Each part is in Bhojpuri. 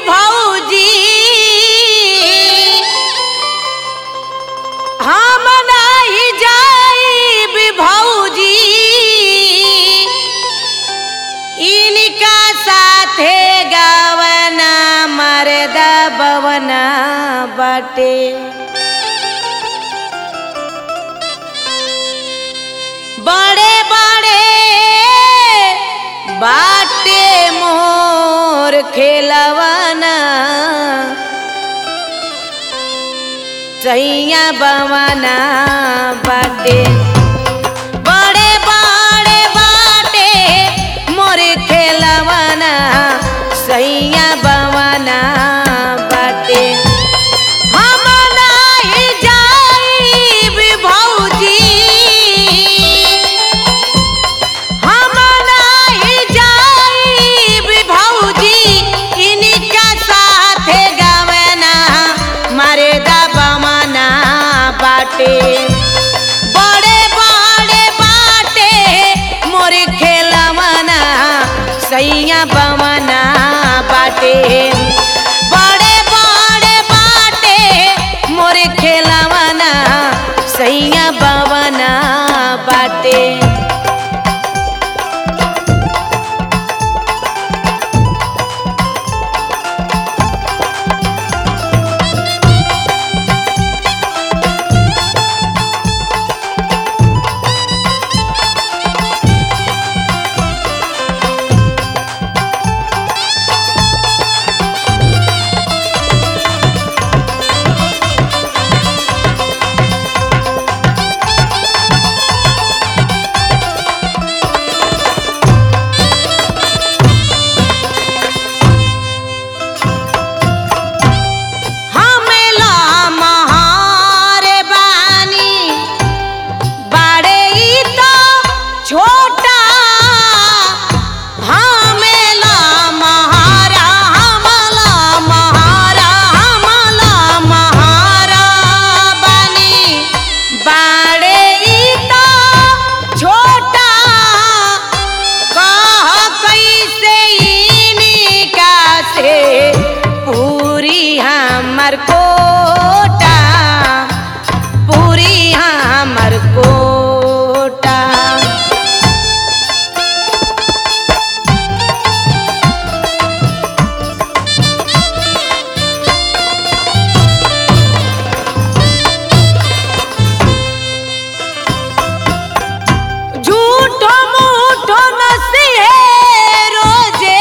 भौजी हम नहीं जाइब भौजी इनका साथे गावना मरदा बवना बाटे बड़े बड़े बाटे मोर खेलवाना सैया बवाना बाटे बड़े बड़े बाटे मोर खेलवाना सैया बवाना बाटे हम नहीं जाइब भौजी हम नहीं जाइब भौजी इनका साथे गावना मारे दबमना बाटे बड़े बड़े बाटे मोर खेलवना सैया बमना बाटे बड़े बड़े बाटे मोर खेलवना सैया बवना बाटे हमेला महारे बानी बड़े ई तो छोटा हमेला महारा हमला महारा हमला महारा बानी बड़े ई तो छोटा कह कैसे इनका से पूरी हमर कोटा पूरी हमर कोटा झूठो मूठो नसीहे रोजे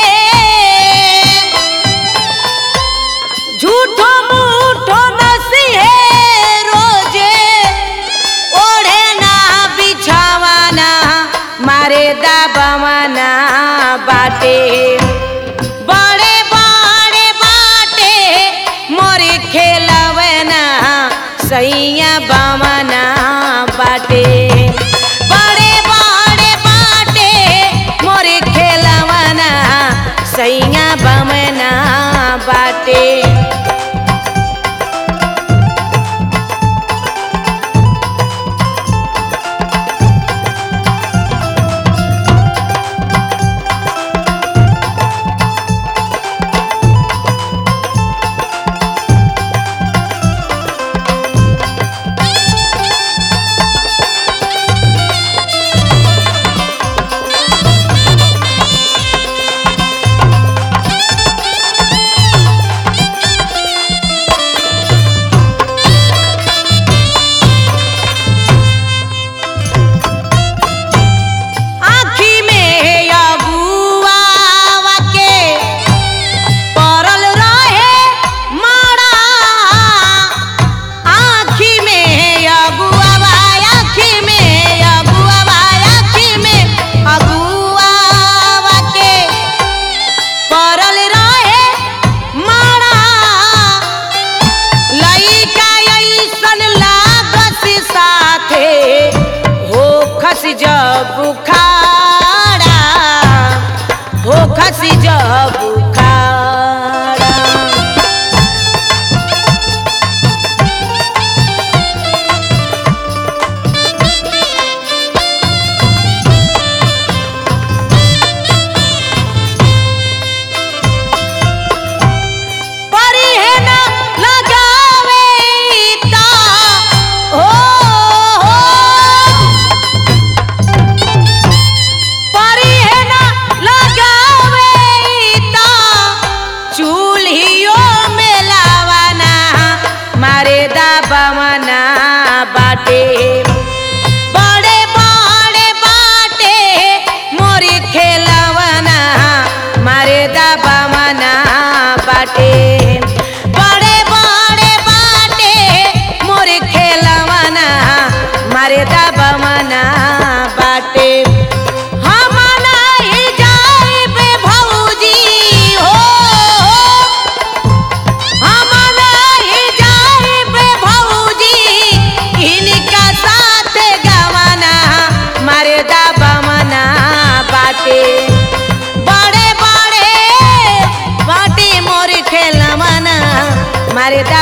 झूठो मूठो नसीहे रोजे ओढ़े ना बिछावाना मारे दाबवाना बाटे बड़े बड़े बाटे मोरे खेलवना सैया बवना बाटे बड़े बड़े बाटे मोरे खेलवना सैया बवना बाटे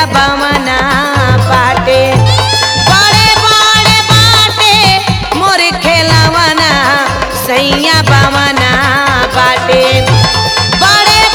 बमना बाटे बड़े बड़े बाटे मोर खेलवना सैया बमना बाटे बड़े